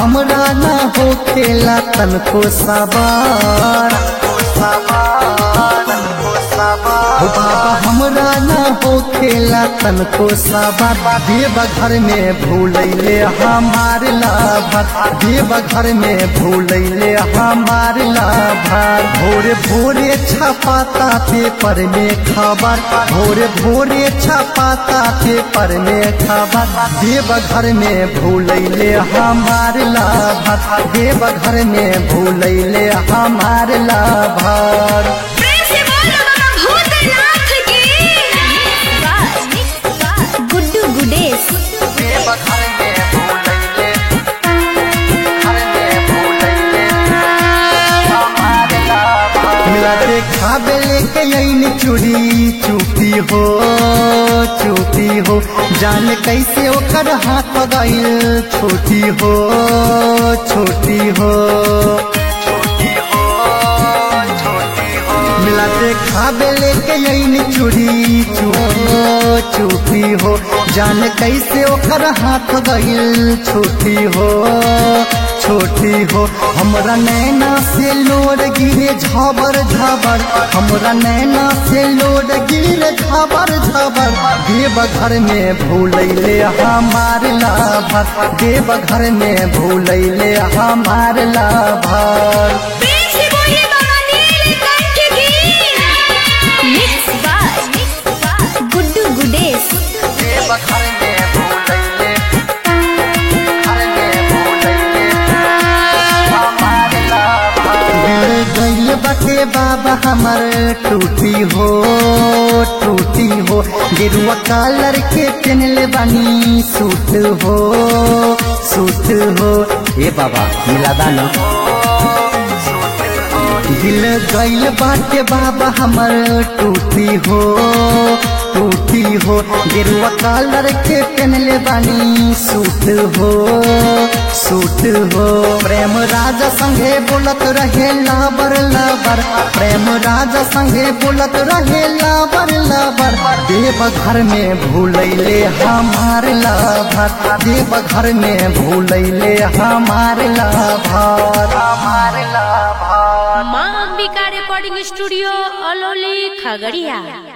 हमरा ना हो खेला तनको सवार हो बाबा हमरा ना हो खेला तनको सवार देव घर में भूलैले हमार लाभार देव घर में भूलैले हमार लाभार भोरे भोरे छपाता पेपर में खबर भोरे भोरे छपाता पेपर में खबर देव घर में भूलैले हमार लाभार देव घर में भूलैले हमार लाभार प्रेम से बोलो बाबा भूतनाथ की गुड्डू गुडेश देव घर में भूलैले घर में भूलैले हमार लाभार मिला देखा बेले के यही चूड़ी चूपी हो चूपी हो जान कैसे ओकर हाथ गईल छोटी हो छोटी हो मिला देखा बेले के यही चूड़ी चूपी हो चूपी हो जान कैसे ओकर हाथ गईल छोटी हो छोटी हो हमरा नैना से लोड गिरे झबर झबर हमरा नैना से लोड गिरे झबर झबर देव घर में भूलैले हमार लाभर देव घर में भूलैले हमार लाभर प्रेम से बोलिए बाबा नीलकंठ की mix by Guddu Gudesh Deoghar में भूलैले घर में भूलैले हमार लाभर दिल गइल बाटे बाबा हमर टूटी हो टूटी हो गेरुआ कलर के पहनले बानी सूट हो सूट हो ए बाबा मिला दाना दिल गइल बाटे बाबा हमर टूटी हो टूटी हो गेरुआ कलर के पहनले बानी सूट हो सूट हो प्रेम राजा संगे बोलत रहे लाबर लाबर प्रेम राजा संगे बोलत रहे लाबर लाबर देव घर में भूलैले हमार लाभर देव घर में भूलैले हमार लाभर हमार लाभर माँ अंबिका रिकॉर्डिंग स्टूडियो अलौली खगड़िया